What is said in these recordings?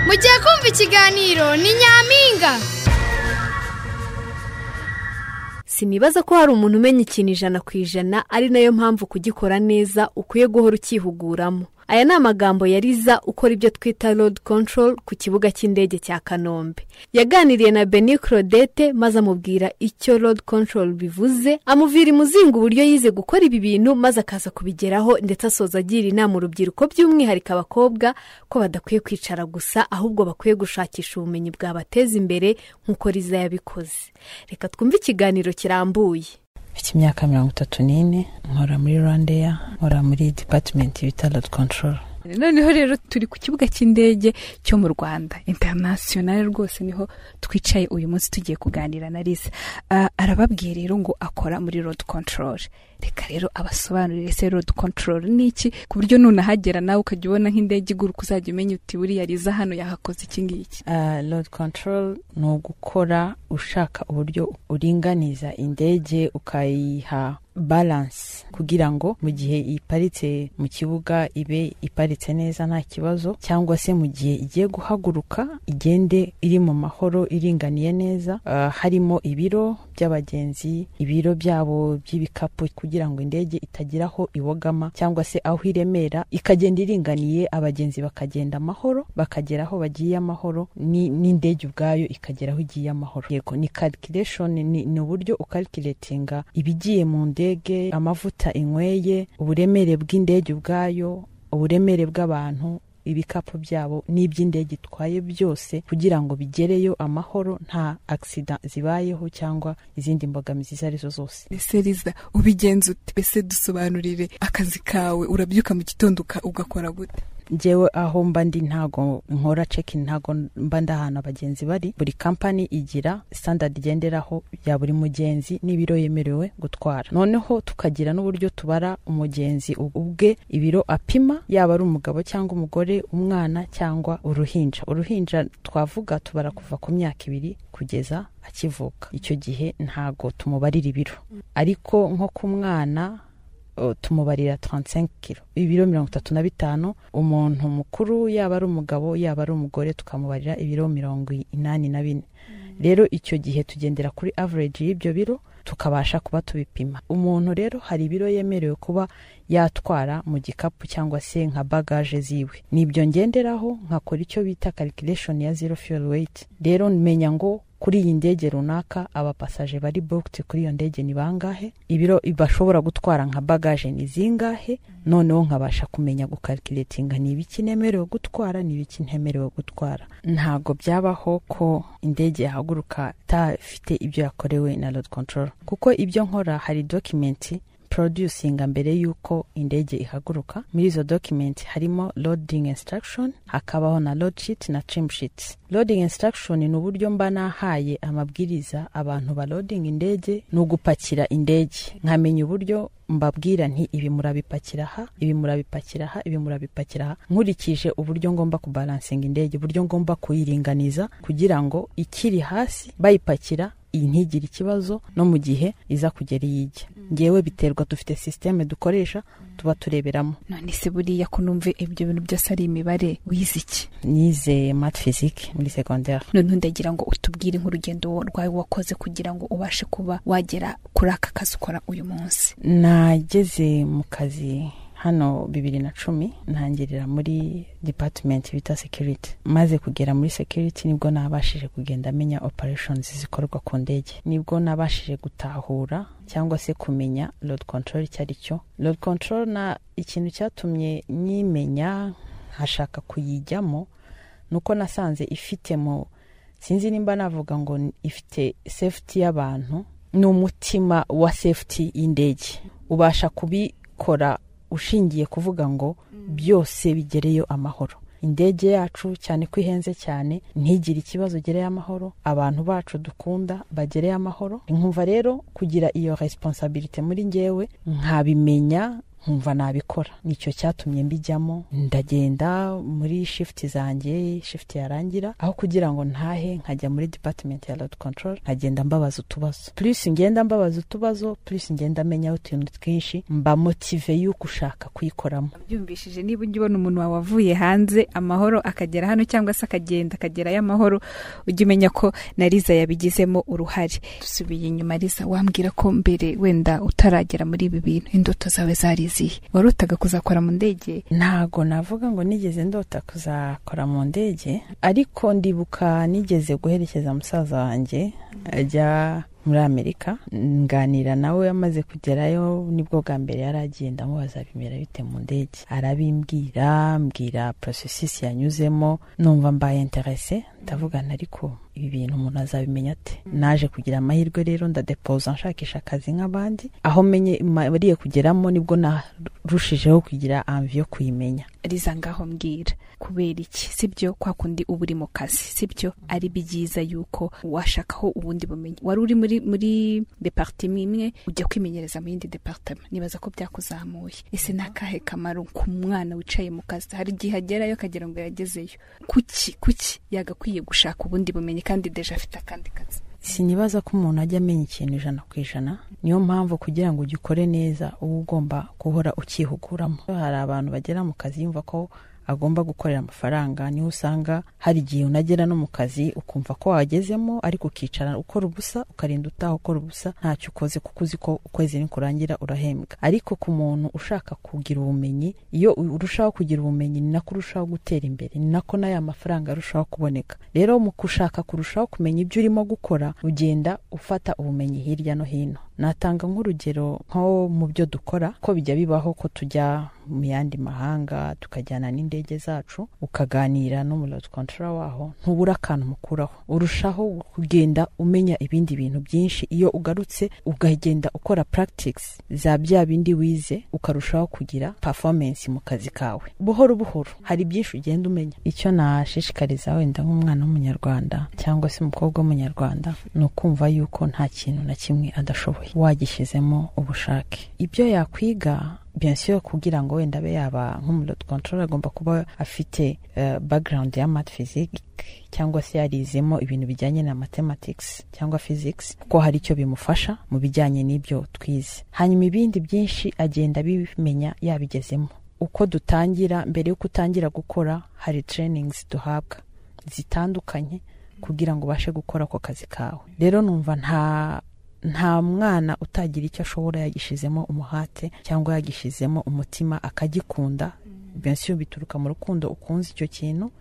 mugiye kumva ikiganiro ni nyampinga sinibaza ko hari umuntu umenya ikintu ijana ku ijana ari nayo mpamvu kugikora neza ukwiye guhora ukihuguramo aya ni amagambo yariza ukora ibyo twita road control ku kibuga cy'indege cya kanombe yaganiriye na beni claudette maze amubwira icyo road control bivuze amuvira imuzinga uburyo yize gukora ibi bintu maze akaza kubigeraho ndetse asoza agira inama urubyiruko by'umwihariko abakobwa ko badakwiye kwicara gusa ahubwo bakwiye gushakisha ubumenyi bwabateza imbere nk'uko riza yabikoze reka twumve ikiganiro kirambuye mfite imyaka mirongo itatu n'ine nkora muri rwandeya nkora muri dipatimenti bita rodi kontororo noneho rero turi ku kibuga cy'indege cyo mu rwanda interinasiyonari rwose niho twicaye uyu munsi tugiye kuganira na risa Ah, arababwiye rero ngo akora muri rodi kontororo reka rero abasobanurire se rodi kontororo ni iki ku buryo nunahagera nawe ukajya ubona nk'indege iguruka uzajya umenya uti buriya riza hano yahakoze iki ngiki rodi kontororo ni ugukora ushaka uburyo uringaniza indege ukayiha baranse kugira ngo mu gihe iparitse mu kibuga ibe iparitse neza nta kibazo cyangwa se mu gihe igiye guhaguruka igende iri mu mahoro iringaniye neza Ah, harimo ibiro by'abagenzi ibiro byabo by'ibikapu kugira ngo indege itagira aho ibogama cyangwa se aho iremera ikagenda iringaniye abagenzi bakagenda amahoro bakagera aho bagiye amahoro ni- n'indege ubwayo ikagera aho igiye amahoro yego ni calculation ni ni uburyo ukalkiretinga ibigiye mu ndege amavuta inyweye uburemere bw'indege ubwayo uburemere bw'abantu ibikapu byabo n'iby'indege itwaye byose kugira ngo bigereyo amahoro nta agisida zibayeho cyangwa izindi mbogamizi izo arizo zose ese riza ubigenza ute mbese dusobanurire akazi kawe urabyuka mu gitondo uka- ugakora gute njyewe aho mba ndi ntago nkora cekingi ntago mba ndi ahantu abagenzi bari buri kampani igira standard igenderaho ya buri mugenzi n'ibiro yemerewe gutwara noneho tukagira n'uburyo tubara umugenzi ubwe ibiro apima yaba ari umugabo cyangwa umugore umwana cyangwa uruhinja uruhinja twavuga tubara kuva ku myaka ibiri kugeza akivuka icyo gihe ntago tumubarira ibiro ariko nko ku mwana o, tumubarira 35 kilo ibiro mirongo itatu na bitanu umuntu mukuru yaba ari umugabo yaba ari umugore tukamubarira ibiro mirongo inani na bine rero icyo gihe tugendera kuri average y'ibyo biro tukabasha kuba tubipima umuntu rero hari ibiro yemerewe kuba yatwara mu gikapu cyangwa se nka bagage ziwe nibyo ngenderaho nkakora icyo bita calculation ya zero fuel weight rero menya ngo kuri iyi ndege runaka abapasaje bari booked kuri iyo ndege ni bangahe ibiro bashobora gutwara nka bagage ni zingahe noneho nkabasha kumenya gukalkiretinga ni ibiki nemerewe gutwara ni ibiki ntemerewe gutwara ntabwo byabaho ko indege yahaguruka itafite ibyo yakorewe na load control kuko ibyo nkora hari dokumenti producinga mbere y'uko indege ihaguruka muri izo document harimo loading instruction hakabaho na load sheet na trim sheet loading instruction ni uburyo mba nahaye amabwiriza abantu balodinga indege ni ugupakira indege nkamenya uburyo mbabwira nti ibi murabipakira aha ibi murabipakira aha ibi murabipakira aha nkurikije uburyo ngomba kubalansinga indege uburyo ngomba kuyiringaniza kugira ngo ikiri hasi bayipakira iyi ntigire ikibazo no mu gihe iza kugera iyo ijya ngewe biterwa dufite sisiteme dukoresha tuba tureberamo none se buriya ko numve ibyo bintu byose ari imibare wize iki nize mati fizike muri segonderi noneho ndagira ngo utubwire nk'urugendo rwawe wakoze kugira ngo ubashe kuba wagera kuri aka kazi ukora uyu munsi nageze mu kazi hano bibiri na cumi ntangirira muri dipatimenti bita sekiriti maze kugera muri sekiriti nibwo nabashije kugenda menya opereshoni zikorwa ku ndege nibwo nabashije gutahura cyangwa se kumenya lodi kontorori icyo ari cyo lodi kontorori na ikintu cyatumye nyimenya nkashaka kuyijyamo ni uko nasanze ifite mu sinzi nimba navuga ngo ni- ifite safety y'abantu ni umutima wa safety y'indege ubasha kubikora ushingiye kuvuga ngo byose bigereyo amahoro indege yacu cyane ko ihenze cyane ntigire ikibazo gereye amahoro abantu bacu dukunda bagereye amahoro nkumva rero kugira iyo resiponsabirite muri ngewe nkabimenya nkumva nabikora nicyo cyatumye mbijyamo ndagenda muri shifuti zanjye shifuti yarangira aho kugira ngo ntahe nkajya muri dipatimenti ya rodi control nkagenda mbabaza utubazo purisi ngenda mbabaza utubazo purisi ngenda amenyaho utuntu twinshi mba motive y'uko ushaka kuyikoramo byumvishije niba ujya ubona umuntu wawe wavuye hanze amahoro akagera hano cyangwa se akagenda akagerayo amahoro ujye umenya ko na Liza yabigizemo uruhare dusubiye inyuma Liza wambwira ko mbere wenda utaragera muri ibi bintu indoto zawe zari izihe warotaga kuzakora mu ndege ntago navuga ngo nigeze ndota kuzakora mu ndege ariko ndibuka nigeze guherekeza musaza wanjye ajya muri amerika nganira nawe amaze kugerayo nibwo bwa mbere yari agenda mubaza bimera bite mu ndege arabimbwira mbwira porosesisi yanyuzemo numva mbaye interese ndavugana ariko ibi bintu umuntu azabimenya ate naje kugira amahirwe rero ndadepoza nshakisha akazi nk'abandi aho menye mariye kugeramo nibwo narushijeho kugira amvi yo kuyimenya riza ngaho mbwira kubera iki sibyo kwa kundi uba uri mu kazi sibyo ari byiza yuko washakaho ubundi bumenyi wari uri muri muri departema imwe ujya kwimenyereza mu yindi departema nibaza ko byakuzamuye ese ni akahe kamaro ku mwana wicaye mu kazi hari igihe agerayo akagira ngo yagezeyo kuki kuki yagakwiye gushaka ubundi bumenyi kandi deje afite akandi kazi sinibaza ko umuntu ajya amenya ikintu ijana ku ijana niyo mpamvu kugira ngo ugikore neza uba ugomba guhora ukihuguramo hari abantu bagera mu kazi yumva ko agomba gukorera amafaranga niho usanga hari igihe unagera no mu kazi ukumva ko wagezemo ariko ukicara ukora ubusa ukarinda utaha ukora ubusa ntacyo ukoze kuko uzi ko ukwezi nikurangira urahembwa ariko ku muntu ushaka kugira ubumenyi iyo urushaho kugira ubumenyi ni nako urushaho gutera imbere ni nako n'aya mafaranga arushaho kuboneka rero mu gushaka kurushaho kumenya ibyo urimo gukora ugenda ufata ubumenyi hirya no hino natanga nk'urugero nko mu byo dukora ko bijya bibaho ko tujya mu yandi mahanga tukajyana n'indege zacu ukaganira n'umuriro kontora waho ntubura akantu mukuraho urushaho kugenda umenya ibindi bintu byinshi iyo ugarutse ukagenda ukora puragitikisi za bya bindi wize ukarushaho kugira pafomensi mu kazi kawe buhoro buhoro hari byinshi ugenda umenya icyo nashishikariza wenda nk'umwana w'umunyarwanda cyangwa se umukobwa w'umunyarwanda ni ukumva yuko nta kintu na kimwe adashoboye wagishyizemo ubushake ibyo yakwiga byansiyo kugira ngo wenda abe yaba nk'umudodo kontorora agomba kuba afite background ya math physics cyangwa se yarizemo ibintu bijyanye na mathematics cyangwa physics kuko hari icyo bimufasha mu bijyanye n'ibyo twize hanyuma ibindi byinshi agenda abimenya yabigezemo uko dutangira mbere y'uko utangira gukora hari trainings duhabwa zitandukanye kugira ngo ubashe gukora ako kazi kawe rero numva nta nta mwana utagira icyo ashobora yagishyizemo umuhate cyangwa yagishyizemo umutima akagikunda benshi bituruka mu rukundo ukunze icyo kintu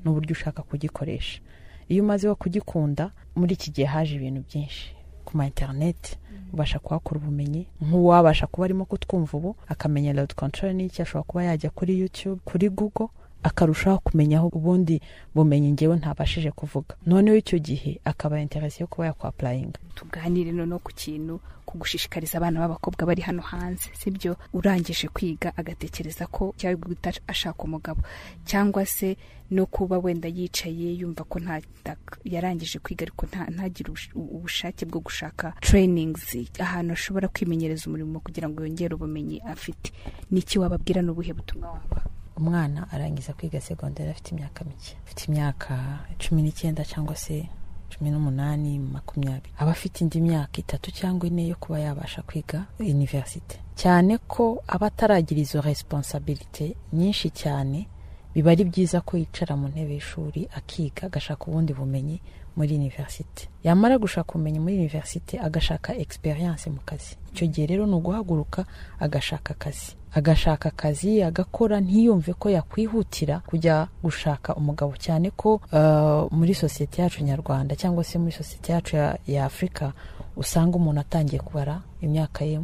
n'uburyo ushaka kugikoresha iyo umaze wo kugikunda muri iki gihe haje ibintu byinshi ku ma interineti ubasha kuhakura ubumenyi nk'uwabasha kuba arimo kutwumva ubu akamenya rodi kontorori n'icyo ashobora kuba yajya kuri yutube kuri gugo akarushaho kumenyaho ubundi bumenyi ngewe ntabashije kuvuga noneho icyo gihe akaba interesi yo kuba yakwapurayinga tuganire noneho ku kintu ku gushishikariza abana b'abakobwa bari hano hanze sibyo urangije kwiga agatekereza ko cyangwa guhita ashaka umugabo cyangwa se no kuba wenda yicaye yumva ko nta yarangije kwiga ariko ntagire ubushake bwo gushaka trainings ahantu ashobora kwimenyereza umurimo kugira ngo yongere ubumenyi afite n'iki wababwira n'ubuhe butumwa wabaha umwana arangiza kwiga segonderi afite imyaka mike afite imyaka cumi n'icyenda cyangwa se cumi n'umunani makumyabiri aba afite indi myaka itatu cyangwa ine yo kuba yabasha kwiga univerisite cyane ko aba ataragira izo resiponsabirite nyinshi cyane biba ari byiza ko yicara mu ntebe y'ishuri akiga agashaka ubundi bumenyi muri univerisite yamara gushaka ubumenyi muri univerisite agashaka egisperiyanse mu kazi icyo gihe rero ni uguhaguruka agashaka akazi agashaka akazi agakora ntiyumve ko yakwihutira kujya gushaka umugabo cyane ko muri sosiyete yacu nyarwanda cyangwa se muri sosiyete yacu ya afurika usanga umuntu atangiye kubara imyaka ye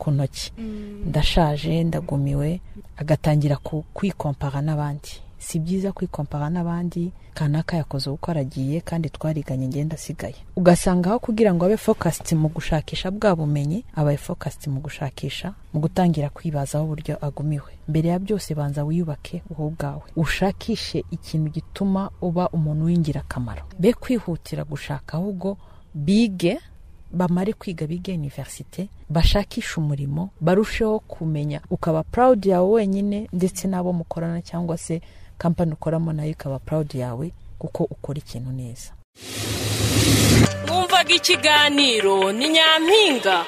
ku ntoki ndashaje ndagumiwe agatangira kwikompara n'abandi si byiza kwikompara n'abandi kanaka yakoze uko aragiye kandi twariganye ngenda asigaye ugasanga aho kugira ngo abe fokasiti mu gushakisha bwa bumenyi abaye fokasiti mu gushakisha mu gutangira kwibazaho uburyo agumiwe mbere ya byose banza wiyubake wowe ubwawe ushakishe ikintu gituma uba umuntu w'ingirakamaro be kwihutira gushaka ahubwo bige bamare kwiga biga iniverisite bashakishe umurimo barusheho kumenya ukaba purawudi yawe wenyine ndetse n'abo mukorana cyangwa se kampani ukoramo nayo ikaba purawudi yawe kuko ukora ikintu neza mwumvaga ikiganiro ni nyampinga